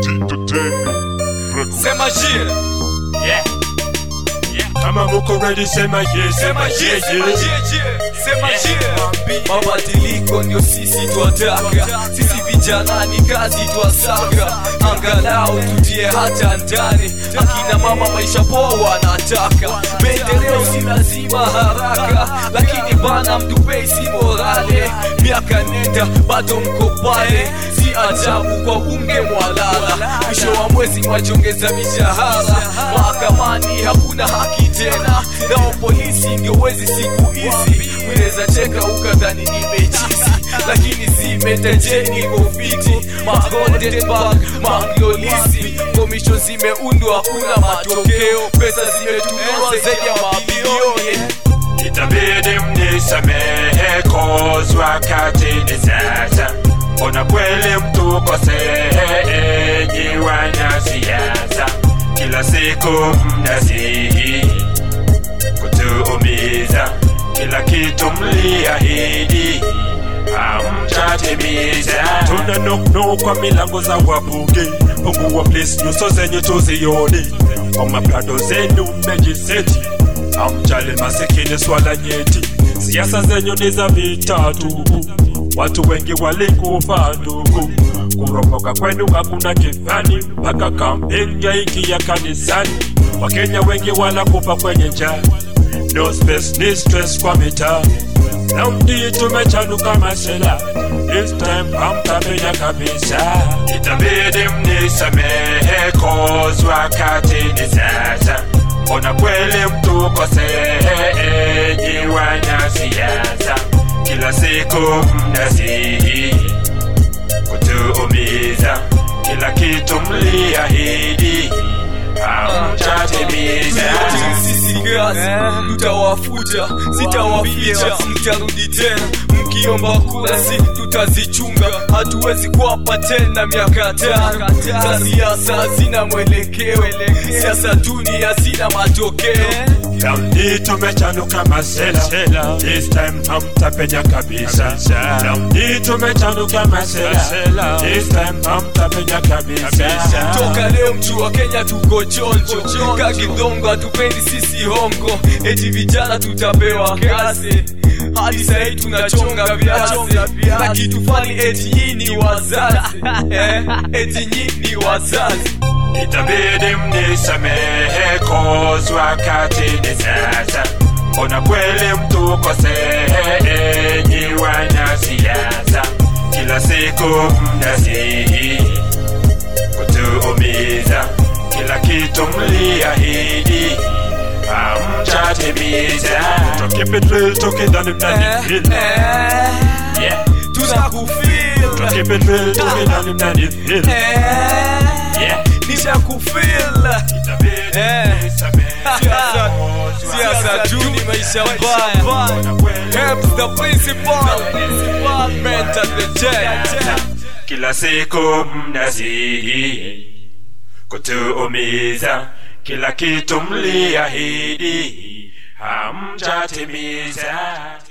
Sema jie Yeah Kama muko ready sema yes, Sema jie yeah, Sema yeah. jie jie Sema jie Mabadiliko ndio sisi twataka Sisi vijana ni kazi twasaka Angalau tutie hata ndani Akina mama maisha poa wanataka Maendeleo si lazima haraka Lakini bana mtupei si morale Miaka nenda bado mko pale Si ajabu kwa bunge mwalala Mwisho wa mwezi mwajongeza mishahara Mahakamani hakuna haki tena Nao polisi ndio wezi siku hizi Unaweza cheka ukadhani nimechisi Lakini zimetajeni kofiti Magondenbak, manglolisi Komisho zimeundwa hakuna matokeo Pesa zimetumiwa zaidi ya mabilioni Itabidi mnisamehe cause wakati ni sasa. Ona kweli mtukosee, enyi wanasiasa, kila siku mnasihi kutuumiza, kila kitu mliahidi hamtatimiza. Tuna nuknu kwa milango za wabunge, pungua please, nyuso zenyu tuzione, kwa maplado zenu mmejiseti Amjali masikini swala nyeti, siasa zenyu ni za vita tu, watu wengi walikufa ndugu. Kuropoka kwenu hakuna kifani, mpaka kampeni yaingia kanisani. Wakenya wengi wanakufa kwenye njaa, no space ni stress kwa mitaa. Na mdi tumechanuka masela, this time hamtapenya kabisa. Itabidi mnisamehe cause wakati ni sasa. Ona kweli mtukosee, enyi wanasiasa, kila siku mnasihi kutuumiza, kila kitu mliahidi hamtatimiza. sisi kazi tutawafuta sitawaficha mtarudi tena mkiomba kura si tutazichunga hatuwezi kuwapa tena miaka tano za siasa hazina mwelekeo siasa duni hazina matokeo Laundi tumechanuka masela, this time hamtapenya kabisa. Laundi tumechanuka masela, this time hamtapenya kabisa. toka leo mtu wa kenya tuko chonjo kagidhongo hatupendi sisi hongo eti vijana tutapewa kazi hadi sahii tunachonga viazi na kitu fani eti hii ni wazazi eh, eti nyi ni wazazi Itabidi mnisamehe cause wakati ni sasa. Ona kweli mtukosee, enyi wanasiasa, kila siku mnasihi kutuumiza, kila kitu mliahidi hamtatimiza. Keep it real, tukidhani mnanifeel. Yeah. tunakufil Keep it real, tukidhani mnanifeel. Yeah. nishakufil Itabidi Eh. mnisamehe Siasa- cause siasa wakati duni ni maisha sasa. mbaya Ona kweli Helps the principal mentor the church kila siku mnasihi kutuumiza, kila kitu mliahidi hamtatimiza.